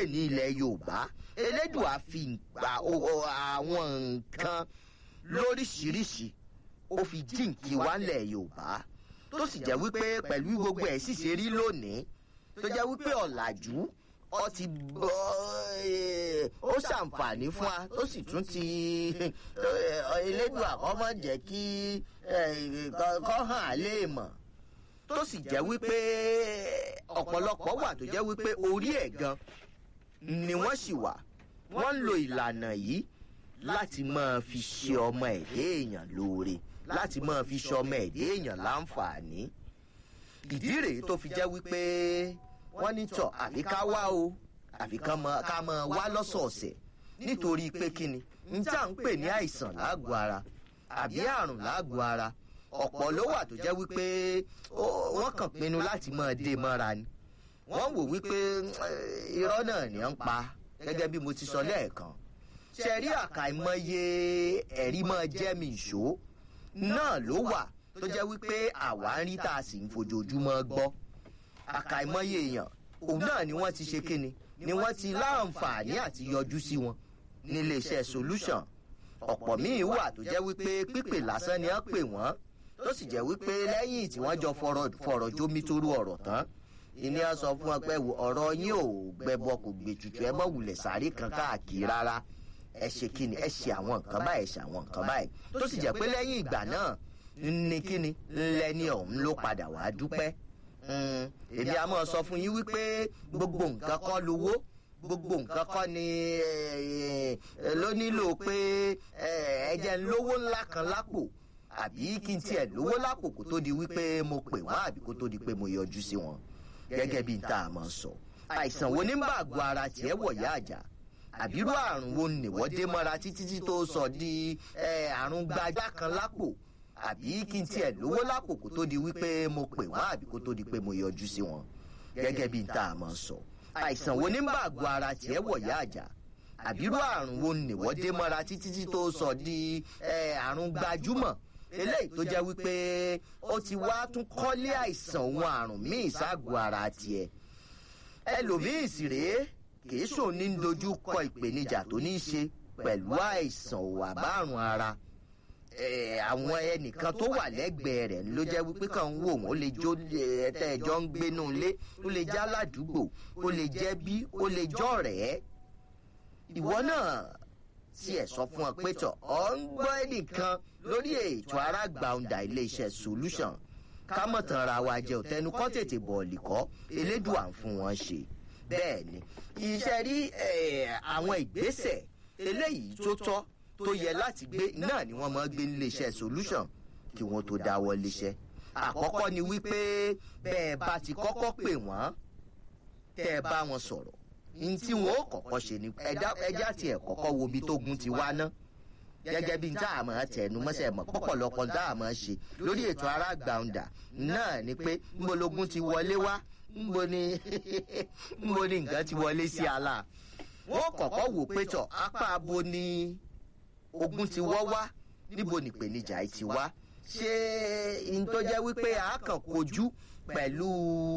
ní ilẹ̀ yorùbá elédùà fi àwọn nǹkan lóríṣiríṣi ó fi jíǹkì wá ńlẹ̀ yorùbá tó sì jẹ́ wípé pẹ̀lú gbogbo ẹ̀ sì ṣe rí lónìí tó jẹ́ wípé ọ̀làjú ọ ti bọ́ ó ṣàǹfààní fún wa ó sì tún ti elédùn àkọ́mọ́ jẹ́ kí kọ́ hàn á lè mọ̀ tó sì jẹ́ wípé ọ̀pọ̀lọpọ̀ wà tó jẹ́ wípé orí ẹ̀ gan ni wọ́n sì wà wọ́n ń lo ìlànà yìí láti máa fi ṣe ọmọ ẹ̀dẹ́ èèyàn lóore láti máa fi ṣe ọmọ ẹ̀dẹ́ èèyàn láǹfààní ìdí rèé tó fi jẹ́ wípé wọ́n ní tọ̀ àfi ká wá o àfi ká máa wá lọ́sọ̀ọ̀sẹ̀ nítorí pé kíni n tá à ń pè ní àìsàn láàgọ̀ ara àbí àrùn láàgọ̀ ara ọ̀pọ̀ ló wà tó jẹ́ wípé wọ́n kàn pinnu láti máa dé mọ́ra ni wọ́n wò wípé irọ́ náà ni ń pa gẹ́gẹ́ bí mo ti sọ lẹ́ẹ̀kan ṣẹ̀rí àkàìmọye ẹ̀rí máa jẹ́ mi ìṣó náà ló wà tó jẹ́ wípé àwa ń rí tá a sì ń fojoojúmọ́ gbọ́ àkàìmọye èèyàn òun náà ni wọ́n ti ṣe kíni ni wọ́n ti láǹfààní àti yọjú sí wọn níléeṣẹ́ solution ọ̀pọ̀ míì wà tó jẹ́ wípé pípè lásán ni wọ́n pè wọ́n tó sì jẹ́ wípé lẹ́yìn tí wọ́n jọ fọ̀rọ̀ jómi torú ọ̀rọ̀ tán ìní á sọ fún wọn pé ọ̀rọ̀ yín ò gbẹbọ kò gbè tutù ẹ mọ̀ wulẹ̀ sáré kan káàkiri rárá ẹ ṣe kíni ẹ ṣe àwọn nǹkan báyìí ẹ ṣe àwọn nǹkan báyìí tó sì jẹ́ pé lẹ́yìn ìgbà náà ní kíni lẹ́ni ọ̀hún ló padà wá dúpẹ́ èmi a máa sọ fún yín wípé gbogbo nǹkan kọ́ lówó gbogbo nǹkan kọ́ ni ló nílò pé ẹ̀jẹ̀ ń lówó ńlá kan lápò àbí kí n tiẹ̀ lówó lápò kó tó di wípé mo pè wọ́n àbí kó tó di pé mo yọjú sí wọn gẹ́gẹ́ bí n tá a máa sọ àìsàn wo ní bá àgọ́ ara tiẹ̀ wọ̀ yá àjà àbírú àrùn wo nìwọ́ dé mọ́ra títí tí tó sọ di àrùn gbajá kan lápò àbí kí n tiẹ̀ lówó lápò kó tó di wípé mo pè wọ́n àbí kó tó di pé mo yọjú sí wọn gẹ́gẹ́ bí n tá a máa sọ àìsàn wo ní bá àgọ́ ara tiẹ̀ wọ̀ yá àjà àbírú àrùn wo nìwọ́ dé mọ́ra títí tí tó sọ di àrùn gbajúmọ̀ eléyìí tó jẹ́ wípé ó ti wá tún kọ́lé àìsàn òun àrùn míì ságọ́ ara tiẹ̀ ẹlòmíì sì rèé kì í sòun ní dojú kọ ìpèníjà tó ní í ṣe pẹ̀lú àìsàn òwà bárùn ara àwọn ẹnìkan tó wà lẹ́gbẹ̀ẹ́ rẹ̀ ló jẹ́ wípé kàn ń wò wọ́n ó lè jó ẹ̀tẹ́ ẹjọ́ ń gbénú ilé ó lè já ládùúgbò ó lè jẹ́ bí ó lè jọ́ rẹ̀ ìwọ náà tí ẹ sọ fún ọ pé tọ ọ ń gbọ́ ẹnìkan lórí ètò arágbàǹdà iléeṣẹ́ solution kámọ̀tàn ra wa jẹ́ òtẹnu kọ́ tètè bọ̀ọ̀lì kọ́ elédùà ń fún wọn ṣe bẹ́ẹ̀ ni iṣẹ́ rí àwọn ìgbésẹ̀ eléyìí tó tọ́ tó yẹ láti gbé náà ni wọ́n máa gbé níléeṣẹ́ solution kí wọ́n tó dáwọ́ léṣẹ́ àkọ́kọ́ ni wípé bẹ́ẹ̀ bá ti kọ́kọ́ pè wọ́n tẹ́ ẹ bá wọn sọ̀rọ̀ n tí wọn ó kọ́kọ́ ṣe ni ẹja tiẹ̀ kọ́kọ́ wo ibi tógun ti wá ná gẹ́gẹ́ bí n tá a máa tẹnu mọ́sẹ̀ mọ́ pọ̀pọ̀lọpọ̀ n tá a máa ṣe lórí ètò arágbàǹdà náà ni pé nbologun ti wọlé wá nbo ni nbo ni nǹkan ti wọlé sí ala wọn kọ́kọ́ wò pé tọ̀ apá abo ni ogun ti wọ́ wá níbo nìpèníjà ti wá ṣé n tó jẹ́ wípé a kàn kojú pẹ̀lú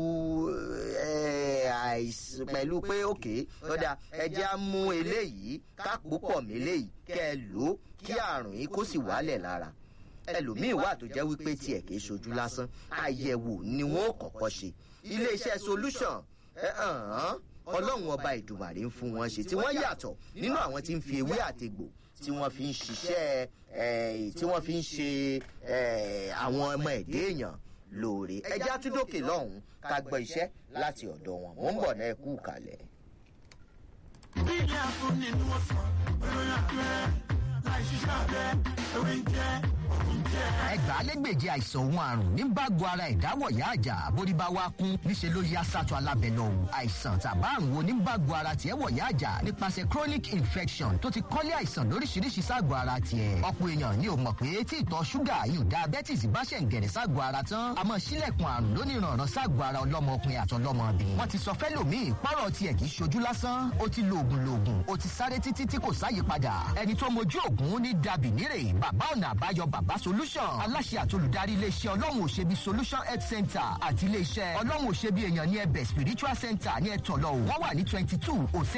àìsàn pẹ̀lú pé òkè lọ́dà ẹjẹ́ á mú eléyìí kápò pọ̀ méléyìí kẹ́ ẹ lò ó kí àrùn yìí kó sì wálẹ̀ lára ẹlòmíín wà tó jẹ́ wípé tiẹ̀ kìí ṣojú lásán àyẹ̀wò ni wọ́n ó kọ́kọ́ ṣe iléeṣẹ́ solution ọlọ́run ọba ìdùmàrè ń fún wọn ṣe tí wọ́n yàtọ̀ nínú àwọn tí ń fi ewé àtegbò tí wọ́n fi ń ṣiṣẹ́ tí wọ́n fi ń ṣe àwọn ọmọ ẹ̀dẹ́ èèyàn lóore ẹjẹ́ àtúndòkè lọ́hùn-ún ká gbọ́ iṣẹ́ láti ọ̀dọ̀ wọn mò ń bọ̀ náà ẹ kú kalẹ̀. bí ilé àfúnni ni wọ́n sọ ìròyìn àpẹẹrẹ láì ṣiṣẹ́ abẹ ewé ń jẹ́ òkú ń jẹ́. ẹgbàálẹ́gbèje àìsàn òun àrùn ní bágo ara ìdáwọ̀yá àjà bórí bá wá kún níṣẹ́ ló yá sátọ̀ alábẹ́lẹ̀ òun àìsàn tàbá àrùn wo ní bágo ara tiẹ̀ wọ̀yá àjà nípasẹ̀ chronic infection tó ti kọ́lé àìsàn lóríṣiríṣi ságọ̀ ara tiẹ̀ ọ̀pọ̀ èèyàn ni ò mọ̀ pé tí ìtọ̀ ṣúgà yóò diabetes bá ṣẹ̀ ń gẹ̀rẹ̀ ságọ̀ ara tán àmọ́ sílẹ̀kùn àrùn lóníranran ságọ̀ ara ọlọ́mọkùnrin àtọlọ́mọbìnrin wọ́n ti sọ fẹ́lòmíì pọ́rọ̀ tiẹ̀ kì í ṣojú lásán ó ti lo oògùn loògùn ó ti sáré títí tí kò sáyè padà ẹni tó mojú oògùn ní dàbí nírè bàbá ọ̀nà àbáyọ bàbá solution aláṣẹ àtolùdarí iléeṣẹ́ ọlọ́run òṣèbí solution health center àti iléeṣẹ́ ọlọ́run òṣèbí èèyàn ní ẹbẹ̀ spiritual center ní ẹ̀tọ́lọ́ wọ́n wà ní twenty two